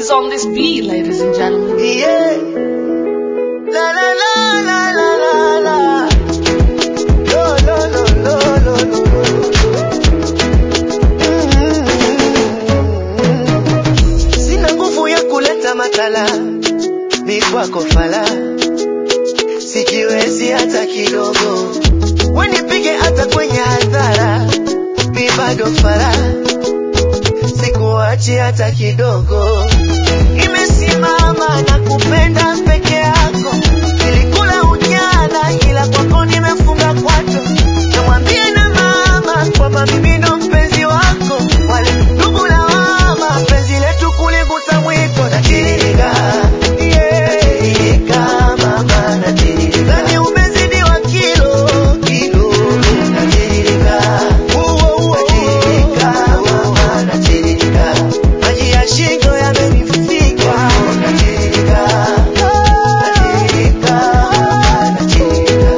He's on this beat, ladies and gentlemen. Yeah. La la la la la la la. Lo lo lo lo lo lo. Mm. Sina nguvu ya kuleta matala, ni kwako fala, sijiwezi hata kidogo, wenipige hata kwenye hadhara, mi bado fala, sikuachi hata kidogo nimesimama na kupenda peke yako, nilikula ujana, ila kwako nimefunga kwato. Namwambia na mama kwamba mimi ndo mpenzi wako, wale ndugu lawama, penzi letu kuligusa mwiko. Natiririka, yeah, natiririka mama, natiririka, nani umezidiwa kilo kilo, natiririka, uo uo, natiririka mama, natiririka, maji ya shingo yamenifika, natiririka, natiririka, natiririka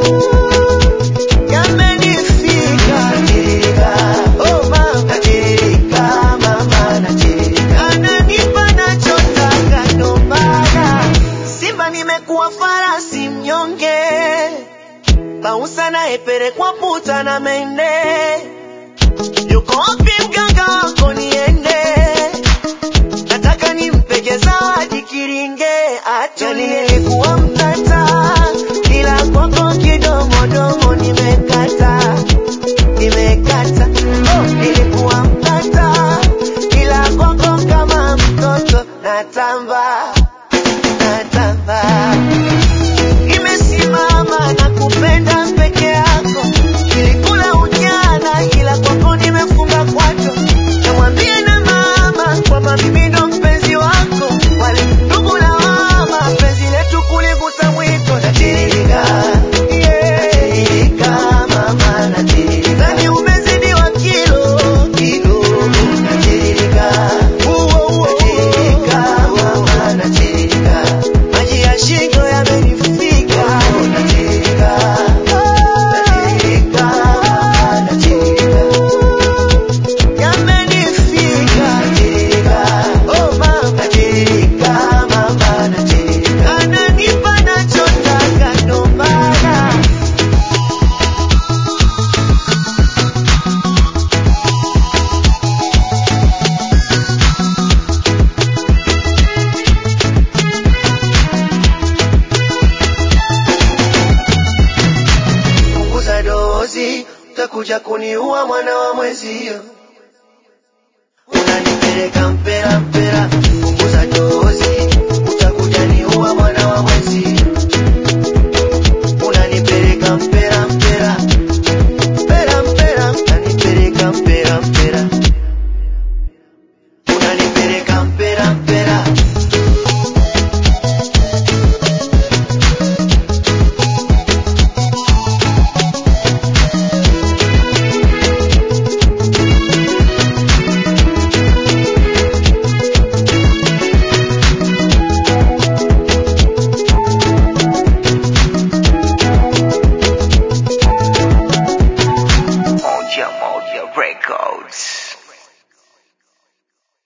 yamenifika natirika, oh mama natirika, mama natirika, ananipa nachotaka ndo maana Simba nimekuwa farasi mnyonge, Bausa naye pelekwa puta na mende, yuko wapi mganga wako niende? Nataka nimpege zawadi kiringe atulie. Nilikuwa mtata ila kwako kidomodomo nimekata, nimekata. Oh, nilikuwa mtata ila kwako kama mtoto natamba, natamba. Nimesimama na kupenda peke yako, nilikula ujana ila kwako nimefunga kwato. Namwambia na mama kwamba mimi ndo mpenzi wako, wale ndugu lawama, penzi letu kuligusa mwiko. Natiririka, yeah, natiririka mama, natiririka, nani umezidiwa kilo kilo, natiririka, uo uo, natiririka mama, natiririka, maji ya shingo yamenifika, natiririka, natiririka, natiririka yamenifika natirika, oh mama natirika, mama natirika, ananipa nachotaka ndo maana punguza dozi, utakuja kuniua mwana wa mwezio, unanipeleka